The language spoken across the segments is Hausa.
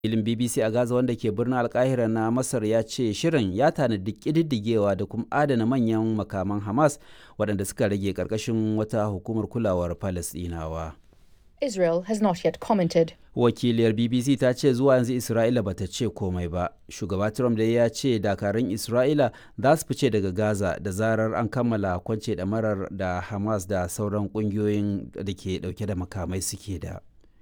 filin bbc a gaza wanda ke birnin alkahira na masar ya ce shirin ya tanadi ƙididdigewa da kuma adana manyan makaman hamas waɗanda suka rage ƙarƙashin wata hukumar kulawar palestinawa Israel has not yet commented. wakiliyar bbc ta ce zuwa yanzu isra'ila bata ce komai ba shugaba trump da ya ce dakarun isra'ila za su fice daga gaza da zarar an kammala kwance ɗamarar da hamas da sauran ƙungiyoyin da ke ɗauke da makamai suke da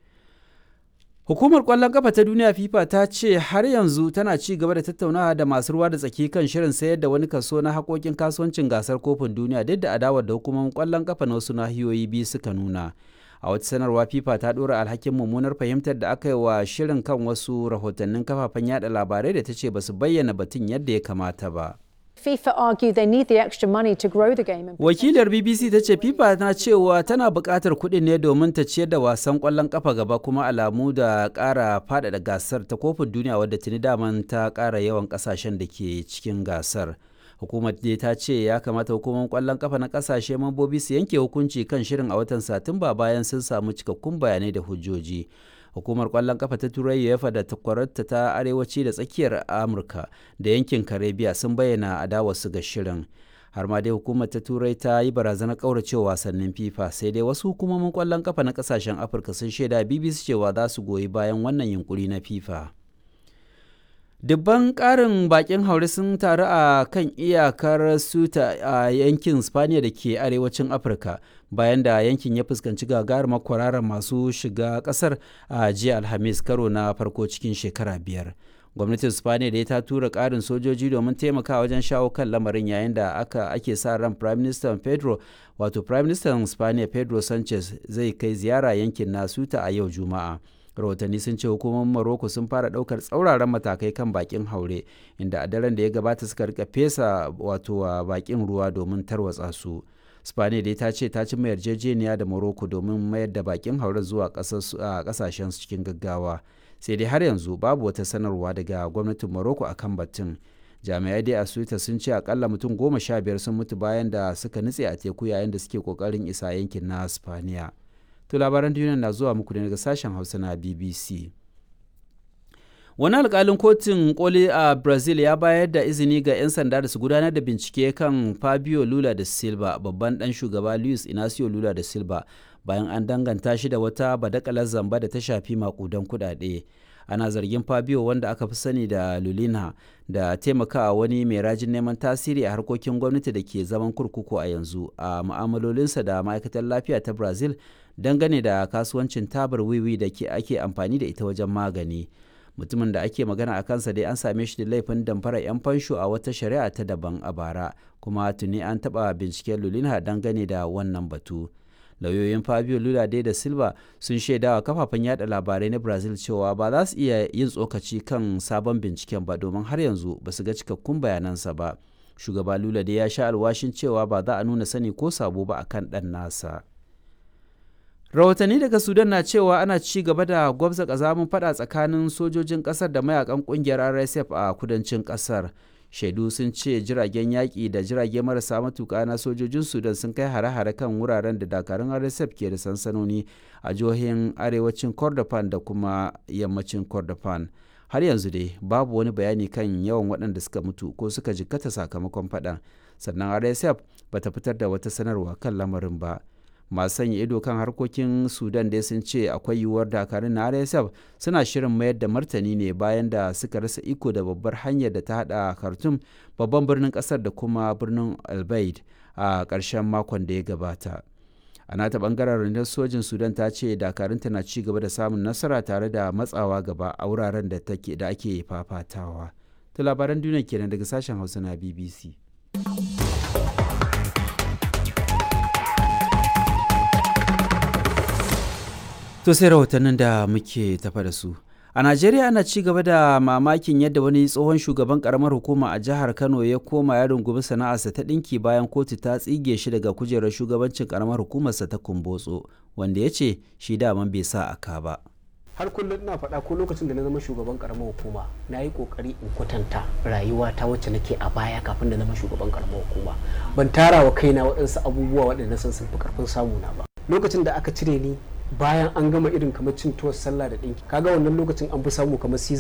Hukumar ƙwallon ƙafa ta duniya FIFA ta ce har yanzu tana ci gaba da tattaunawa da masu ruwa da tsaki kan shirin sayar da wani kaso na haƙoƙin kasuwancin gasar kofin duniya duk da adawar da hukumomin ƙwallon ƙafa na wasu nahiyoyi biyu suka nuna. A wata sanarwa FIFA ta ɗora alhakin mummunar fahimtar da aka yi wa shirin kan wasu rahotannin kafafen yada labarai da ta ce ba su bayyana batun yadda ya kamata ba. FIFA argue they need the extra money to grow the game. Wakilar BBC ta ce FIFA na cewa tana buƙatar kuɗin ne domin ta ciyar da wasan ƙwallon ƙafa gaba kuma alamu da ƙara faɗaɗa gasar ta kofin duniya wadda tuni daman ta ƙara yawan ƙasashen da ke cikin gasar. Hukumar dai ta ce ya kamata hukumar ƙwallon ƙafa na ƙasashe mambobi su yanke hukunci kan shirin a watan Satumba bayan sun samu cikakkun bayanai da hujjoji. hukumar kwallon kafa ta turai uefa da takwararta ta arewaci da tsakiyar amurka da yankin karibiya sun bayyana adawarsu ga shirin har ma dai hukumar ta turai ta yi barazanar kauracewa wasannin fifa sai dai wasu hukumomin kwallon kafa na kasashen afirka sun shaida bbc cewa za su goyi bayan wannan yunkuri na fifa dubban karin bakin haure sun taru a kan iyakar suta a yankin spaniya da ke arewacin afirka bayan da yankin ya fuskanci gagarumar kwararar masu shiga kasar a jiya alhamis karo na farko cikin shekara biyar gwamnatin spaniya da ta tura karin sojoji domin taimaka wajen shawo kan lamarin yayin da aka ake sa ran prime minister pedro wato prime minister spaniya pedro sanchez zai kai ziyara yankin na suta a yau juma'a rahotanni sun ce hukumomin Morocco sun fara daukar tsauraran matakai kan bakin haure inda a daren da ya gabata suka rika fesa wato bakin ruwa domin tarwatsa su spaniya dai ta ce ta cimma yarjejeniya da morocco domin mayar da bakin haure zuwa kasashen cikin gaggawa sai dai har yanzu babu wata sanarwa daga gwamnatin morocco akan batun jami'ai dai a suita sun ce akalla mutum goma sha biyar sun mutu bayan da suka nutse a teku yayin da suke kokarin isa yankin na spaniya To labaran duniya na zuwa muku daga sashen Hausa na BBC. Wani alkalin kotun koli a Brazil ya bayar da izini ga 'yan sanda da su gudanar da bincike kan Fabio Lula da Silva, babban ɗan shugaba Luis Inacio Lula da Silva, bayan an danganta shi da wata badakalar zamba da ta shafi makudan kuɗaɗe. ana zargin fabio wanda aka fi sani da lulina da taimakawa wani mai rajin neman tasiri a harkokin gwamnati da ke zaman kurkuku a yanzu a mu'amalolinsa da ma'aikatar lafiya ta brazil dangane da kasuwancin tabar wiwi da ke ake amfani da ita wajen magani mutumin da ake magana a kansa dai an same shi da laifin damfara 'yan fansho a wata shari'a ta daban a bara kuma tuni an taɓa binciken lulina dangane da wannan batu lauyoyin fabio lula dai da silva sun shaidawa kafafen yada labarai na brazil cewa ba za su iya yin tsokaci kan sabon binciken ba domin har yanzu ba su ga cikakkun bayanansa ba shugaba lula dai ya sha alwashin cewa ba za a nuna sani ko sabo ba akan dan nasa rahotanni daga sudan na cewa ana ci gaba da gwabza kazamin fada tsakanin sojojin kasar da mayakan kungiyar rsf a kudancin kasar shaidu sun ce jiragen yaƙi da jirage marasa matuƙa na sojojin sudan sun kai hare-hare kan wuraren da dakarun rsf ke da sansanoni a jihohin arewacin kordofan da kuma yammacin kordofan har yanzu dai babu wani bayani kan yawan waɗanda suka mutu ko suka jikkata sakamakon faɗan sannan rsf bata fitar da wata sanarwa kan lamarin ba masu sanya ido kan harkokin sudan dai sun ce akwai yiwuwar dakarun na rsf suna shirin mayar da martani ne bayan da suka rasa iko da babbar hanyar da ta hada khartoum babban birnin kasar da kuma birnin albaid a ƙarshen makon da ya gabata a nata bangaren rundunar sojin sudan ta ce dakarunta na ci gaba da samun nasara tare da matsawa gaba a wuraren da ake fafatawa to labaran duniya kenan daga sashen hausa na bbc To sai rahotannin da muke tafa da su. A Najeriya ana ci gaba da mamakin yadda wani tsohon shugaban karamar hukuma a jihar Kano ya koma ya rungumi sana'arsa ta ɗinki bayan kotu ta tsige shi daga kujerar shugabancin karamar hukumarsa ta Kumbotso, wanda ya ce shi daman bai sa aka ba. har kullum ina faɗa ko lokacin da na zama shugaban karamar hukuma na yi kokari in kwatanta rayuwa ta wacce nake a baya kafin da na zama shugaban karamar hukuma ban tara wa kaina waɗansu abubuwa waɗanda san sun fi karfin samu na ba lokacin da aka cire ni bayan an gama irin kamar cin tuwar sallah da ɗinki kaga wannan lokacin an fi samu kamar season